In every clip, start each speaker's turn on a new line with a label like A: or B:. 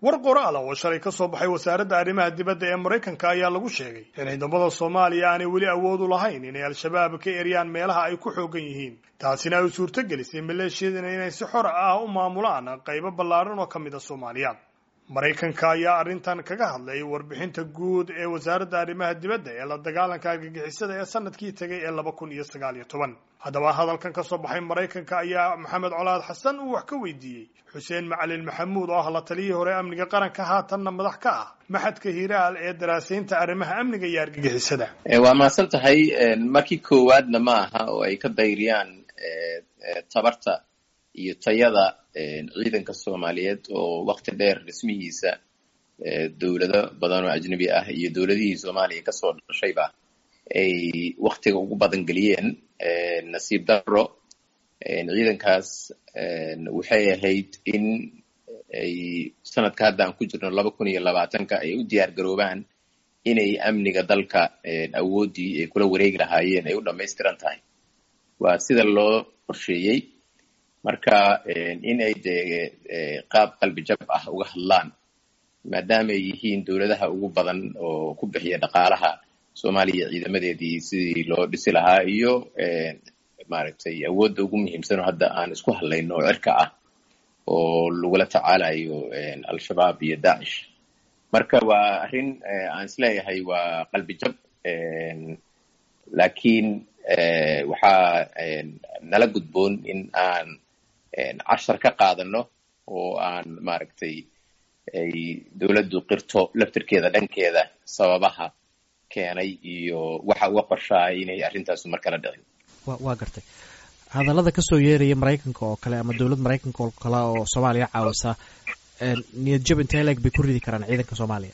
A: war qoraal ah oo shalay ka soo baxay wasaaradda arrimaha dibadda ee maraykanka ayaa lagu sheegay in ciidamada soomaaliya aanay weli awood u lahayn inay al-shabaab ka eryaan meelaha ay ku xoogan yihiin taasina ay suurto gelisay maleeshiyadana inay si xor ah u maamulaan qaybo ballaaran oo ka mid a soomaaliya maraykanka ayaa arrintan kaga hadlay warbixinta guud ee wasaaradda arrimaha dibadda ee la dagaalanka argagixisada ee sanadkii tegay ee laba kun iyo sagaal iyo toban haddaba hadalkan ka soo baxay maraykanka ayaa maxamed colaad xasan uu wax ka weydiiyey xuseen macalin maxamuud oo ah la taliyii hore amniga qaranka haatanna madax ka ah maxadka hiiraal ee daraasaynta arrimaha amniga iyo argagixisada
B: waa mahadsan tahay markii koowaadna ma aha oo ay ka dayriyaan tabarta iyo tayada ciidanka soomaaliyeed oo wakti dheer dhismihiisa dowlado badan oo ajnebi ah iyo dowladihii soomaaliya kasoo dhashayba ay waktiga ugu badan geliyeen nasiib daro ciidankaas waxay ahayd in ay sanadka hadda aan ku jirno laba kun iyo labaatanka ay u diyaar garoobaan inay amniga dalka awooddii ay kula wareegi lahaayeen ay u dhamaystiran tahay waa sida loo qorsheeyey marka in ay dee qaab qalbi jab ah uga hadlaan maadaama ay yihiin dowladaha ugu badan oo ku bixiya dhaqaalaha soomaaliya ciidamadeedii sidii loo dhisi lahaa iyo maaragtay awoodda ugu muhiimsanoo hadda aan isku hadlayno oo cirka ah oo lagula tacaalayo al-shabaab iyo daacish marka waa arrin aan isleeyahay waa qalbi jab laakiin waxaa nala gudboon in aan cashar ka qaadano oo aan maaragtay ay dowladdu qirto laftirkeeda dhankeeda sababaha keenay iyo waxa uga qorshahay inay arrintaasu mar kala dhicin
C: waa gartay hadallada kasoo yeeraya maraykanka oo kale ama dowlad maraykanka oo kale oo soomaaliya caawisa niyad jab intee leeg bay ku ridi karaan ciidanka soomaaliya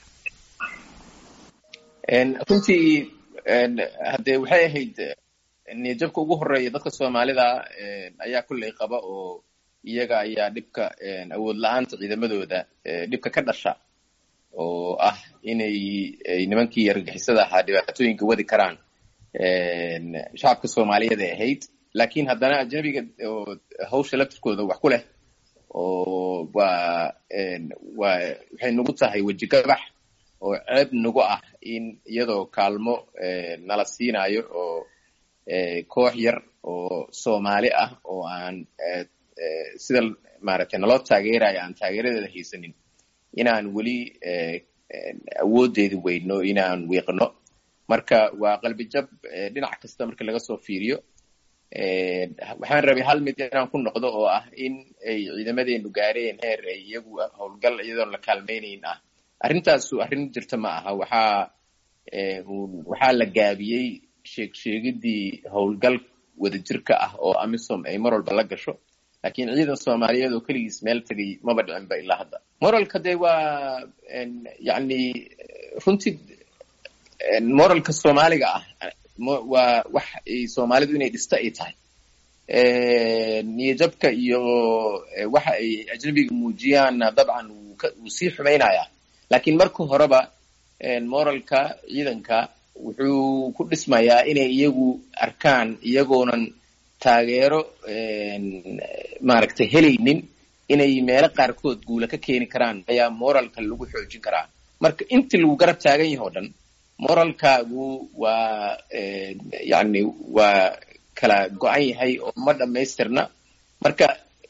B: runtii haddee waxay ahayd niyadjabka ugu horeeya dadka soomaalida ayaa kulley qaba oo iyaga ayaa dhibka awood la-aanta ciidamadooda dhibka ka dhasha oo ah inay nimankii argagixisada ahaa dhibaatooyinka wadi karaan shacabka soomaaliyeed ay ahayd laakiin haddana ajnabiga oo hawsha laftirkooda wax ku leh oo waa waa waxay nagu tahay weji gabax oo ceeb nagu ah in iyadoo kaalmo nala siinayo oo koox yar oo soomaali ah oo aan sida maaragtay naloo taageerayo aan taageeradeeda haysanin inaan weli awooddeedi weyno inaan wiiqno marka waa qalbi jab dhinac kasta marka laga soo fiiriyo waxaan rabay hal mid inaan ku noqdo oo ah in ay ciidamadeenu gaareen heer ay iyagu howlgal iyadoon la kaalmaynayn ah arrintaasu arrin jirta ma aha waxaa waxaa la gaabiyey sheeg sheegidii howlgal wadajirka ah oo amisom ay mar walba la gasho laakiin ciidan soomaaliyeed oo keligiis meel tegay maba dhicinba ilaa hadda moralka dee waa yacni runtii moralka soomaaliga ah waa wax ay soomaalidu inay dhista ay tahay niyajabka iyo waxa ay ajnabiga muujiyaanna dabcan wuu sii xumaynayaa laakiin marka horeba moralka ciidanka wuxuu ku dhismayaa inay iyagu arkaan iyagoonan taageero maaragtay helaynin inay meelo qaarkood guula ka keeni karaan ayaa moralka lagu xoojin karaa marka intii lagu garab taagan yahay o dhan moralkaagu waa yacni waa kala go-an yahay oo ma dhammaystirna marka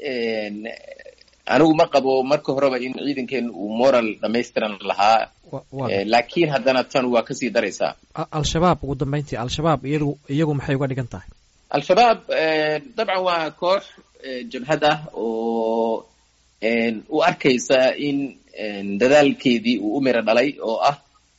B: anigu ma qabo marka horeba in ciidankeenu uu moral dhamaystiran lahaa laakiin haddana tan waa kasii daraysaa
C: al-shabaab ugu dambeyntii al-shabaab iyadu iyagu maxay uga dhigan tahay
B: al-shabaab dabcan waa koox jabhad ah oo u arkaysa in dadaalkeedii uu u miro dhalay oo ah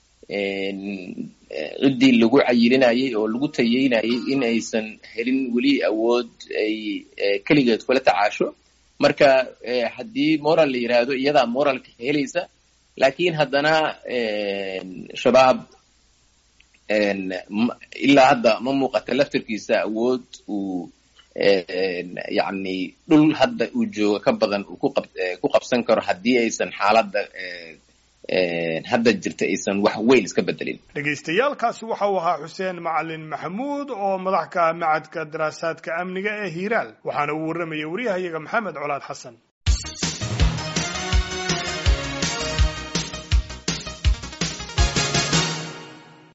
B: ciddii lagu cayilinayay oo lagu tayeynayay in aysan helin weli awood ay keligeed kula tacaasho marka haddii moral la yidhaahdo iyadaa moralka helaysa laakiin haddana shabaab ilaa hadda ma muuqata laftirkiisa awood uu yacni dhul hadda uu joogo ka badan uu ku qabsan karo haddii aysan xaaladda hadda jirta aysan wax weyn iska bedelin
A: dhegaystayaaalkaasi waxa uu ahaa xuseen macalin maxamuud oo madax ka ah macadka daraasaadka amniga ee hiiraal waxaana uu warramayay waryahayaga maxamed colaad xasan